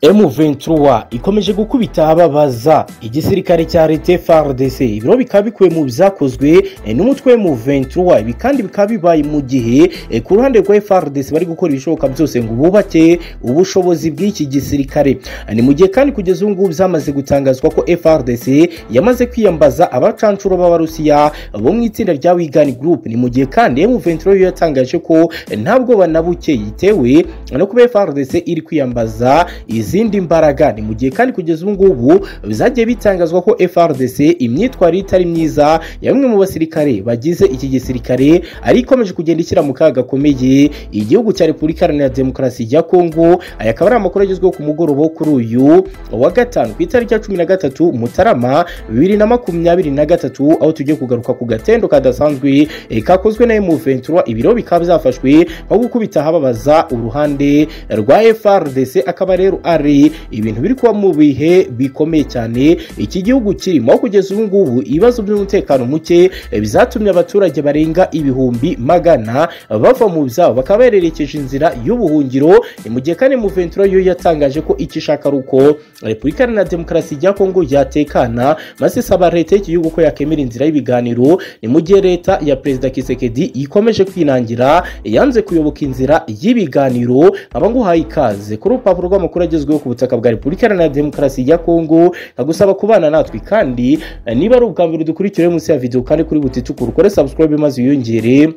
M23 ikomeje gukubita ababaza igisirikare cya Leta FARDC ibiro bikaba bikuwe mu byakozwe eh, n'umutwe M23 ibi kandi bikaba bibaye mu gihe eh, ku ruhande rwa FARDC bari gukora ibishoboka byose ngo bubake ubushobozi bw'iki gisirikare Eh, ni mu gihe kandi kugeza ubu ngubu byamaze gutangazwa ko FARDC yamaze kwiyambaza abacancuro b'Abarusiya bo mu itsinda rya Wigan Group ni mu gihe kandi M23 yo yatangaje ko eh, nta bwoba na buke yitewe no kuba FARDC iri kwiyambaza izindi mbaraga ni mu gihe kandi kugeza ubu ngubu byagiye bitangazwa ko FRDC imyitwarire itari myiza ya bamwe mu basirikare bagize iki gisirikare ari ikomeje kugenda ishyira mu kaga gakomeye igihugu cya Repubulika Iharanira Demokarasi ya Kongo aya akaba ari amakuru agezweho ku mugoroba wo kuri uyu wa gatanu ku itariki ya cumi na gatatu Mutarama bibiri na makumyabiri na gatatu aho tugiye kugaruka ku gatendo kadasanzwe eh, kakozwe na M23 ibiro bikaba byafashwe nko gukubita ahababaza uruhande rwa FRDC akaba rero ari ibintu biri kuba mu bihe bikomeye cyane iki gihugu kirimo aho kugeza ubu ngubu ibibazo by'umutekano muke eh, bizatumye abaturage barenga ibihumbi magana bava mu byabo bakaba bererekeje inzira y'ubuhungiro Ni mu gihe kandi Muventuro yo yatangaje ko icyo ishaka ari uko Repubulika Iharanira Demokarasi ya Kongo yatekana maze isaba leta y'igihugu ko yakemera inzira y'ibiganiro ni mu gihe leta ya Perezida Kisekedi ikomeje kwinangira yanze kuyoboka inzira y'ibiganiro aba nguhaye ikaze kuri urupapuro rw'amakuru agezweho ku butaka bwa Repubulika Iharanira Demokarasi ya Kongo ndagusaba kubana natwe kandi eh, niba ari ubwa mbere dukurikira munsi ya video kandi kuri butitukura ukore subscribe maze wiyongere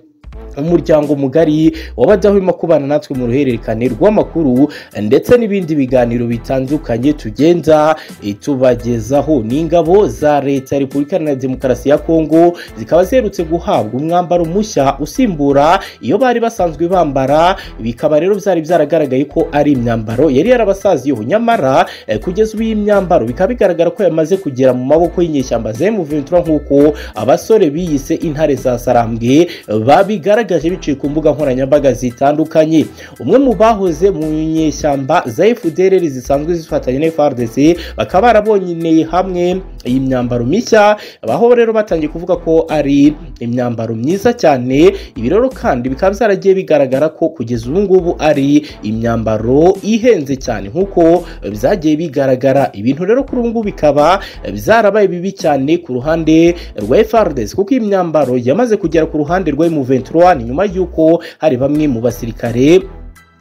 umuryango mugari w'abadahwema kubana natwe mu ruhererekane rw'amakuru ndetse n'ibindi biganiro bitandukanye tugenda eh, tubagezaho ni ingabo za leta ya repubulika iharanira demokarasi ya kongo zikaba ziherutse guhabwa umwambaro mushya usimbura iyo bari basanzwe bambara bikaba rero byari byaragaragaye ko ari imyambaro yari yarabasaziyeho nyamara eh, kugeza ubu iyi myambaro bikaba bigaragara ko yamaze kugera mu maboko y'inyeshyamba za M23 nk'uko abasore biyise intare za sarambwe eh, babigaragaje bagaragaje biciye ku mbuga nkoranyambaga zitandukanye umwe mu bahoze mu nyeshyamba za FDLR zisanzwe zifatanya na FARDC bakaba barabonye hamwe iyi myambaro mishya abaho rero batangiye kuvuga ko ari imyambaro myiza cyane ibi rero kandi bikaba byaragiye bigaragara ko kugeza ubu ngubu ari imyambaro ihenze cyane nk'uko byagiye bigaragara ibintu rero kuri ubu ngubu bikaba byarabaye bibi cyane ku ruhande rwa FARDC kuko iyi myambaro yamaze kugera ku ruhande rwa M23 ni nyuma y'uko hari bamwe mu basirikare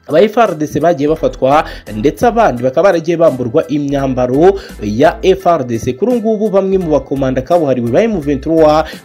aba FRDC bagiye bafatwa ndetse abandi bakaba baragiye bamburwa imyambaro ya FRDC kuri ubu ngubu bamwe mu bakomanda kabuhariwe ba M23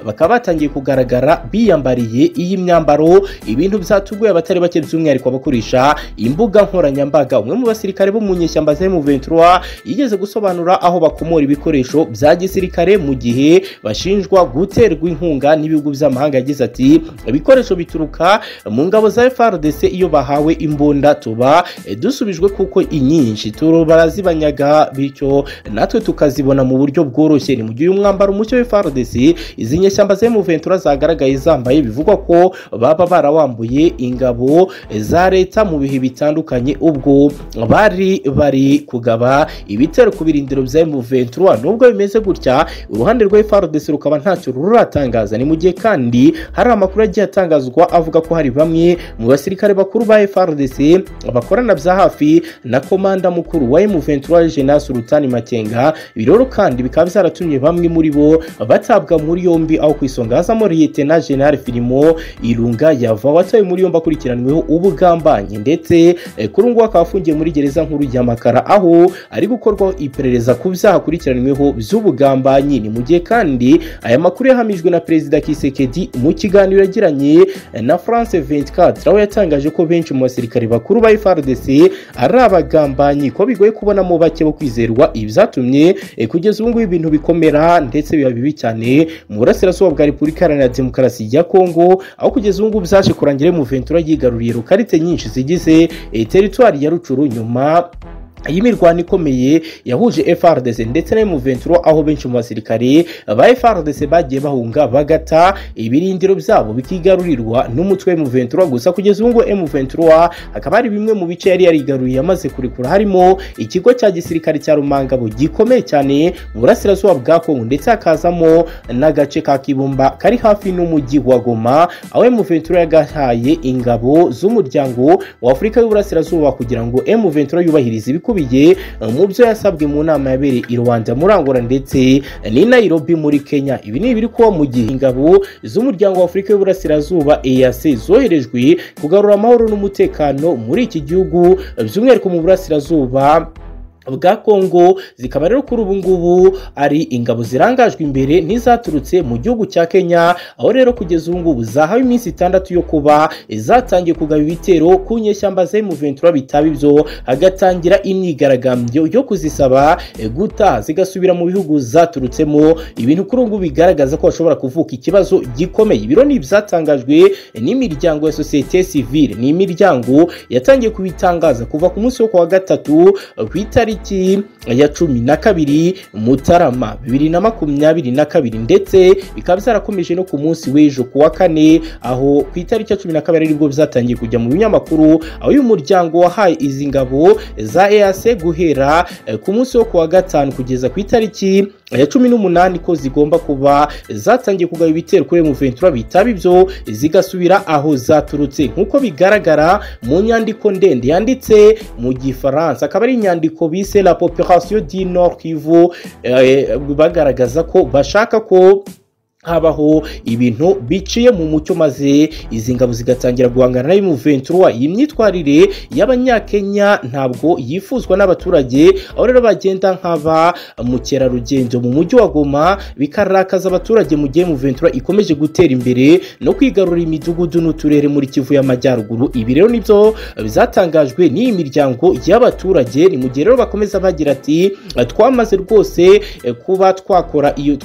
bakaba batangiye kugaragara biyambariye iyi myambaro ibintu byatuguye abatari bake by'umwihariko abakoresha imbuga nkoranyambaga umwe mu basirikare bo mu nyeshyamba za M23 yigeze gusobanura aho bakomora ibikoresho bya gisirikare mu gihe bashinjwa guterwa inkunga n'ibihugu by'amahanga yagize ati ibikoresho bituruka mu ngabo za FRDC iyo bahawe imbunda imbunda tuba dusubijwe kuko inyinshi turo barazibanyaga bityo natwe tukazibona mu buryo bworoshye ni mu gihe umwambaro mucyo w'FARDC izi nyeshyamba za M23 zagaragaye zambaye bivugwa ko baba barawambuye ingabo za leta mu bihe bitandukanye ubwo bari bari kugaba ibitero ku birindiro bya M23 nubwo bimeze gutya uruhande rwa FARDC rukaba ntacyo ruratangaza ni mu gihe kandi hari amakuru agiye atangazwa avuga ko hari bamwe mu basirikare bakuru ba FARDC bakorana bya hafi na komanda mukuru wa M23 General Sultan Makenga biroro kandi bikaba byaratumye bamwe muri bo batabwa muri yombi aho ku isonga hazamo Lieutenant General Filimo Irunga yava watawe muri yombi akurikiranyweho ubugambanyi ndetse eh, kuri ubu akaba afungiye muri gereza nkuru ya Makara aho ari gukorwaho iperereza ku byaha akurikiranyweho by'ubugambanyi ni mu gihe kandi aya makuru yahamijwe na Perezida Kisekedi mu kiganiro yagiranye na France 24 aho yatangaje ko benshi mu basirikare bakuru ba FARDC ari abagambanyi ko bigoye kubonamo bake bo kwizerwa ibyatumye e, kugeza ubu ngubu ibintu bikomera ndetse biba bibi cyane mu burasirazuba bwa Repubulika Iharanira Demokarasi ya Kongo aho kugeza ubu ngubu byaje kurangira mu Ventura yigaruriye rukarite nyinshi zigize e, teritwari ya Rucuru nyuma iyi mirwano ikomeye yahuje FRDC ndetse na M23 aho benshi mu basirikare ba FRDC bagiye bahunga bagata ibirindiro byabo bikigarurirwa n'umutwe M23 gusa kugeza ubu ngubu M23 hakaba hari bimwe mu bice yari yarigaruriye amaze kurekura harimo ikigo cya gisirikare cya Rumangabo gikomeye cyane mu burasirazuba bwa Kongo ndetse hakazamo n'agace ka Kibumba kari hafi n'umujyi wa Goma aho M23 yagahaye ingabo z'umuryango wa Afurika y'uburasirazuba kugira ngo M23 yubahirize ibikorwa ibikubiye mu byo yasabwe mu nama yabereye i rwanda murangura ndetse n'i nairobi muri kenya ibi ni ibiri kuba mu gihe ingabo z'umuryango wa afurika y'uburasirazuba eac zoherejwe kugarura amahoro n'umutekano muri iki gihugu by'umwihariko mu burasirazuba bwa kongo zikaba rero kuri ubu ngubu ari ingabo zirangajwe imbere n'izaturutse mu gihugu cya kenya aho rero kugeza ubu ngubu zahawe iminsi itandatu yo kuba zatangiye kugaba ibitero ku nyeshyamba za emuventura bitaba ibyo hagatangira imyigaragambyo yo kuzisaba guta zigasubira mu bihugu zaturutsemo ibintu kuri ubu ngubu bigaragaza ko hashobora kuvuka ikibazo gikomeye ibiro ni ibyatangajwe n'imiryango ya sosiyete sivile ni imiryango yatangiye kubitangaza kuva ku munsi wo kuwa gatatu ku itariki itariki ya cumi na kabiri mutarama bibiri na makumyabiri na kabiri ndetse bikaba byarakomeje no ku munsi w'ejo ku wa kane aho ku itariki ya cumi na kabiri aribwo bizatangiye kujya mu binyamakuru aho uyu muryango wahaye izi ngabo za ease guhera ku munsi wo ku wa gatanu kugeza ku itariki ya cumi n'umunani ko zigomba kuba zatangiye kugaba ibitero kuri emuventura bitaba ibyo zigasubira aho zaturutse nk'uko bigaragara mu nyandiko ndende yanditse mu gifaransa akaba ari inyandiko bise la population du nord kivu eh, bagaragaza ko bashaka ko habaho ibintu biciye mu mucyo maze izi ngabo zigatangira guhangana na M23 iyi myitwarire y'abanyakenya ntabwo yifuzwa n'abaturage aho rero bagenda nk'aba mukerarugendo mu mujyi wa Goma bikarakaza abaturage mu gihe M23 ikomeje gutera imbere no kwigarurira imidugudu n'uturere muri Kivu y'Amajyaruguru ibi rero nibyo bizatangajwe n'iyi miryango y'abaturage ni mu gihe rero bakomeza bagira ati twamaze rwose kuba twakora iyo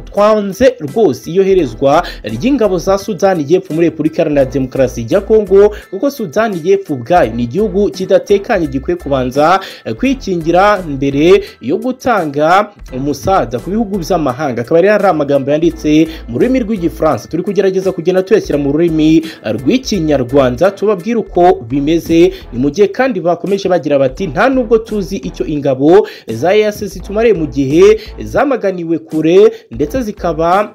twanze rwose rwose iyoherezwa ry'ingabo za sudani y'epfo muri repubulika iharanira demokarasi ya kongo kuko sudani y'epfo ubwayo ni igihugu kidatekanye gikwiye kubanza kwikingira mbere yo gutanga umusaza ku bihugu by'amahanga akaba rero hari amagambo yanditse mu rurimi rw'igifaransa turi kugerageza kugenda tuyashyira mu rurimi rw'ikinyarwanda tubabwira uko bimeze ni mu gihe kandi bakomeje bagira bati nta nubwo tuzi icyo ingabo za eyase zitumariye mu gihe zamaganiwe kure ndetse zikaba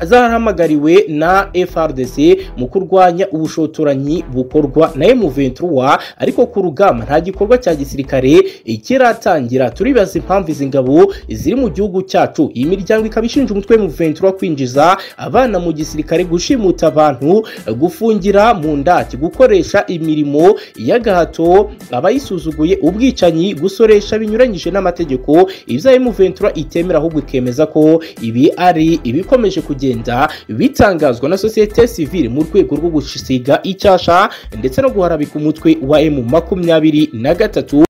zahamagariwe na FRDC mu kurwanya ubushotoranyi bukorwa na M23 ariko ku rugamba nta gikorwa cya gisirikare kiratangira turibaza impamvu izi ngabo ziri mu gihugu cyacu iyi miryango ikaba ishinja umutwe M23 kwinjiza abana mu gisirikare gushimuta abantu gufungira mu ndaki gukoresha imirimo y'agahato abayisuzuguye ubwicanyi gusoresha binyuranyije n'amategeko ibya M23 itemera ahubwo ikemeza ko ibi ari ibikomeje kugenda kugenda bitangazwa na sosiyete sivile mu rwego rwo gusiga icyasha ndetse no guharabika umutwe wa emu makumyabiri na gatatu